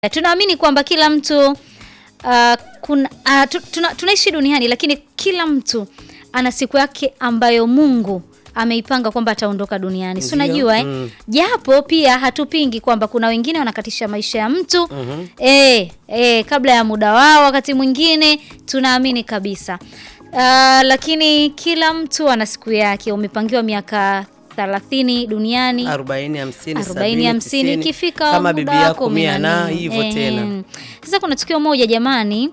Tunaamini kwamba kila mtu uh, kuna, uh, tu, tuna, tunaishi duniani lakini kila mtu ana siku yake ambayo Mungu ameipanga kwamba ataondoka duniani. Si Ndio, unajua eh? mm. Japo pia hatupingi kwamba kuna wengine wanakatisha maisha ya mtu Mhm. eh, eh, kabla ya muda wao. Wakati mwingine tunaamini kabisa uh, lakini kila mtu ana siku yake. Umepangiwa miaka 30 duniani 40 50 arobaini 70 hamsini 90, ikifika kama muda bibi wako yako mia na umenani. hivyo Eh, tena. Sasa kuna tukio moja jamani,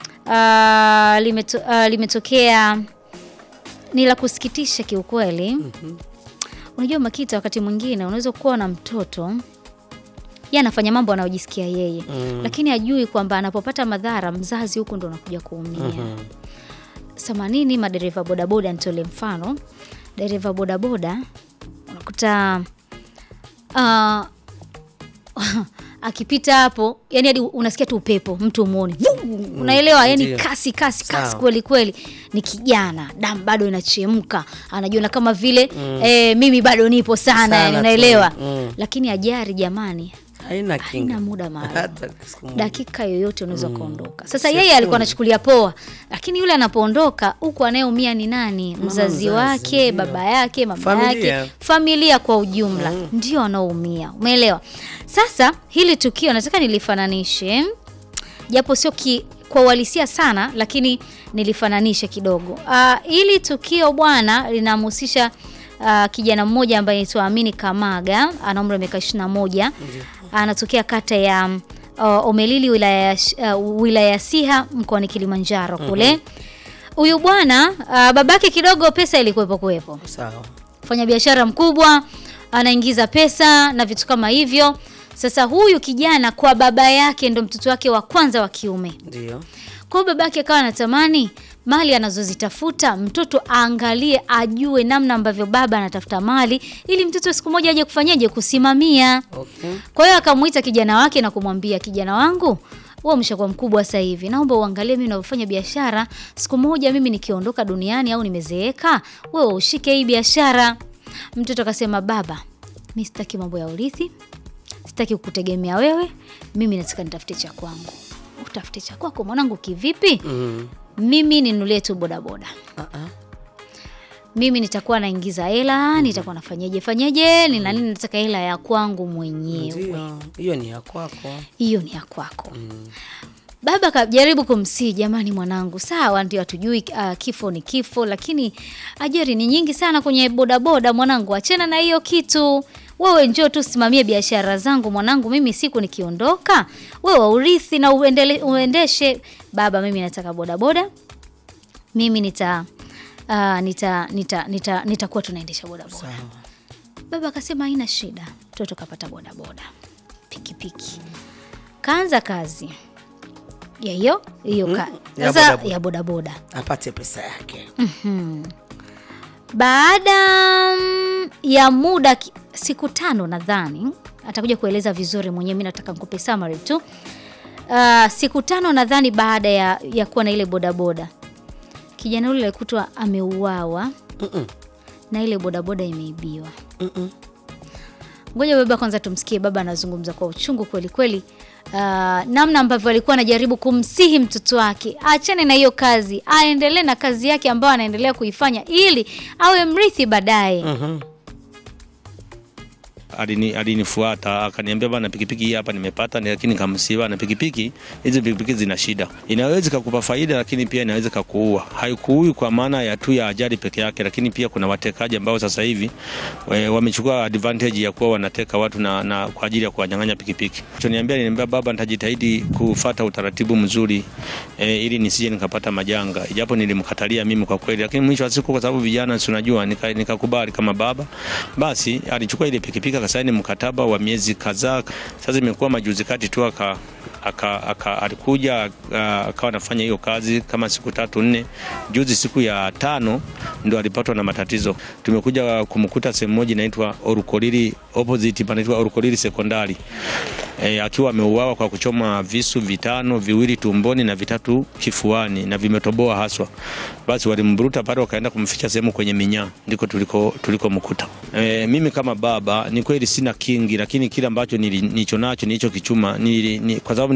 ah, limeto, ah, limetokea ni la kusikitisha kiukweli. Unajua Makita, wakati mwingine unaweza kuwa na mtoto yeye anafanya mambo anayojisikia yeye Mm. lakini ajui kwamba anapopata madhara mzazi huku ndo anakuja kuumia Mhm. samanini madereva bodaboda, nitole mfano dereva bodaboda unakuta ah, akipita hapo yani hadi unasikia tu upepo mtu umuoni unaelewa yani ndio. kasi kasi kasi Sawa. kweli kweli ni kijana damu bado inachemka anajiona kama vile eh, mimi bado nipo sana, Sana yani tu. unaelewa Mm. lakini ajari jamani haina kinga haina muda maalum hata siku moja. dakika yoyote unaweza ukaondoka. Sasa Sekunde. yeye alikuwa anachukulia poa, lakini yule anapoondoka huku anayeumia ni nani? Mzazi, mzazi, wake, ndio. baba yake, mama Familia. yake, familia kwa ujumla ndio wanaoumia. Umeelewa? Sasa hili tukio nataka nilifananishe, japo sio ki, kwa uhalisia sana, lakini nilifananishe kidogo. Ah, hili tukio bwana linamhusisha ah, kijana mmoja ambaye anaitwa Amini Kamaga, ana umri wa miaka 21 anatokea kata ya uh, Omelili wilaya ya Sh- uh, wilaya ya Siha mkoani Kilimanjaro kule. Huyu bwana uh, babake kidogo pesa ilikuwepo kuwepo, sawa fanya biashara mkubwa, anaingiza pesa na vitu kama hivyo. Sasa huyu kijana kwa baba yake ndo mtoto wake wa kwanza wa kiume. ndio Kwa hiyo babake akawa anatamani mali anazozitafuta mtoto aangalie, ajue namna ambavyo baba anatafuta mali ili mtoto siku moja aje kufanyaje kusimamia. okay Kwa hiyo akamuita kijana wake na kumwambia, kijana wangu, wewe umeshakuwa mkubwa sasa hivi, naomba uangalie mimi ninavyofanya biashara. Siku moja mimi nikiondoka duniani au nimezeeka, wewe ushike hii biashara. Mtoto akasema, baba, mi sitaki mambo ya urithi, sitaki kukutegemea wewe, mimi nataka nitafute cha kwangu. Utafute cha kwako mwanangu, kivipi? mm. Mimi ninulie tu bodaboda ah -ah. mimi nitakuwa naingiza hela, nitakuwa nafanyaje fanyaje, nina nini, nataka hela ya kwangu mwenyewe. ndio hiyo ni ya kwako hiyo ni ya kwako. mm. Baba kajaribu kumsii, jamani, mwanangu, sawa, ndio hatujui uh, kifo ni kifo, lakini ajali ni nyingi sana kwenye bodaboda. Mwanangu, achana na hiyo kitu, wewe njoo tu simamie biashara zangu mwanangu, mimi siku nikiondoka, wewe urithi na uendele, uendeshe. Baba, mimi nataka bodaboda, mimi nita uh, nita nita nita nitakuwa tunaendesha bodaboda. sawa Baba akasema haina shida, mtoto kapata bodaboda, pikipiki, kaanza kazi ya hiyo hiyo ka- Mhm, ya sasa bodaboda. ya bodaboda. apate pesa yake Baada mm, ya muda ki- siku tano nadhani atakuja kueleza vizuri mwenyewe, mi nataka nikupe summary tu. Uh, siku tano nadhani baada ya, ya kuwa na ile bodaboda, kijana yule alikutwa ameuawa Mm-mm. na ile bodaboda imeibiwa. Mm-mm. Ngoja baba kwanza tumsikie baba anazungumza kwa uchungu kweli kweli, uh, namna ambavyo alikuwa anajaribu kumsihi mtoto wake aachane na hiyo kazi, aendelee na kazi yake ambayo anaendelea kuifanya ili awe mrithi baadaye. Mhm. alini alinifuata akaniambia bana, pikipiki hii hapa nimepata, ni- lakini kamsiba na pikipiki hizi, pikipiki zina shida, inaweza kukupa faida, lakini pia inaweza kukuua. Haikuui kwa maana ya tu ya ajali peke yake, lakini pia kuna watekaji ambao sasa hivi we- wamechukua advantage ya kuwa wanateka watu na, na kwa ajili ya kuwanyang'anya pikipiki. Choniambia, niniambia baba, nitajitahidi kufata utaratibu mzuri e, ili nisije nikapata majanga, ijapo nilimkatalia mimi kwa kweli, lakini mwisho wa siku, kwa sababu vijana, si unajua, nika- nikakubali kama baba. Basi alichukua ile pikipiki akasaini mkataba wa miezi kadhaa. Sasa imekuwa majuzi kati tu aka aka, aka alikuja aka- akawa anafanya hiyo kazi kama siku tatu nne. Juzi siku ya tano ndo alipatwa na matatizo. Tumekuja kumkuta sehemu moja inaitwa Orukolili opposite panaitwa Orukolili sekondari e, akiwa ameuawa kwa kuchoma visu vitano, viwili tumboni na vitatu kifuani na vimetoboa haswa. Basi walimburuta pale, wakaenda kumficha sehemu kwenye minyaa, ndiko tuliko tulikomkuta. E, mimi kama baba ni kweli sina kingi, lakini kile ambacho nili- nilicho nacho nilicho kichuma nili, ni, kwa sababu